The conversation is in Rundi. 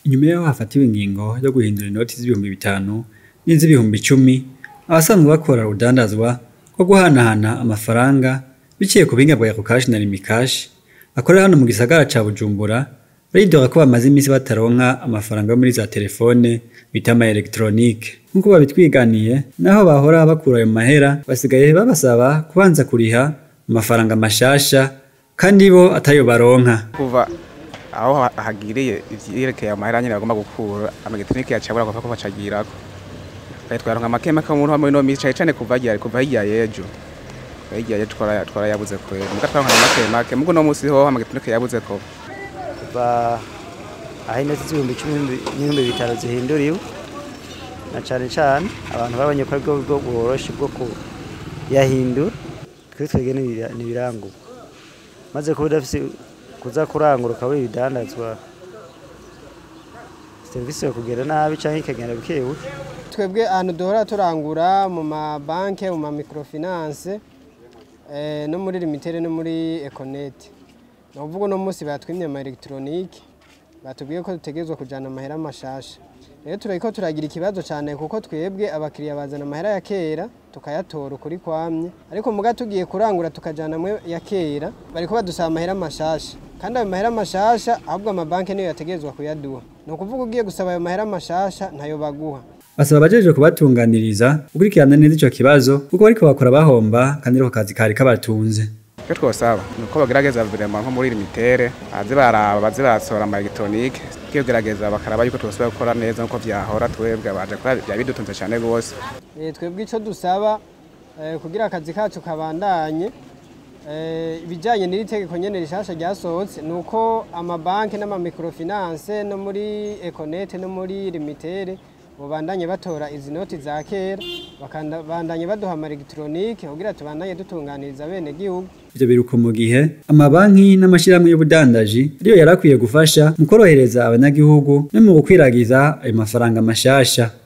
inyuma yaho hafatiwe ingingo yo guhindura inoti z'ibihumbi bitanu n'iz'ibihumbi icumi abasanzwe bakora urudandazwa rwo guhanahana amafaranga biciye ku buhinga bwa Ecocash na Rimikash bakorera hano mu gisagara ca Bujumbura baridora ko bamaze iminsi bataronka amafaranga yo muri za telefone bita ama electronique nk'uko babitwiganiye naho bahora bakura ayo mahera basigaye babasaba kubanza kuriha amafaranga mashasha kandi bo atayo baronka kuva aho hagiriye ivyerekeye amahera nyene bagomba gukura amagetinike yacabura kuva ko bacagirako twaronka make make umuntu wa muri no misi cane kuva hirya kuva hirya yejo hirya yejo twarayabuze kwera muga twaronka make make mugo no musi ho amagetinike yabuze ko kuva aho inoti z'ibihumbi icumi n'ibihumbi bitanu zihinduriwe na cane cane abantu babonye ko aribwo buryo bworoshe bwo kuyahindura twe twebwe n'ibirangurwa maze kuba udafise kuza kurangura ukabura ibidandazwa serivisi yo kugenda nabi canke ikagenda buke buke twebwe ahantu duhora turangura mu mabanke mu mamikrofinance no muri limitere no muri ekonete ni ukuvuga uno munsi batwimye ama elegitoronike batubwiye ko dutegerezwa kujyana amahera mashasha rero turariko turagira ikibazo cyane kuko twebwe abakiriya bazana amahera ya kera tukayatora ukuri kwamye ariko muga tugiye kurangura tukajyana amwe ya kera bariko badusaba amahera mashasha kandi ayo mahera mashasha ahubwo amabanki niyo yategerezwa kuyaduha ni ukuvuga ugiye gusaba ayo mahera mashasha ntayo baguha basaba abajeje kubatunganiriza gukurikirana neza ico kibazo kuko bariko bakora bahomba kandi ariko kazi kari kabatunze icyo twosaba ni uko bagerageza virema nko muri limitere baze baraba baze barasohora ama elegitoronike iyo gerageza bakaraba yuko twosubira gukora neza nk'uko vyahora twebwe baje kora byaba bidutunze cyane rwose twebwe icyo dusaba kugira akazi kacu kabandanye ibijyanye n'iri tegeko nyene rishasha ryasohotse ni uko amabanki n'amamikrofinance no muri ekonete no muri limitere babandanye batora izi noti za kera bakabandanye baduha ama elegitoronike kugira tubandanye dutunganiriza bene gihugu ivyo biruko mu gihe amabanki n'amashirahamwe y'ubudandaji ariyo yarakwiye gufasha mu korohereza abanyagihugu no mu gukwiragiza ayo mafaranga mashasha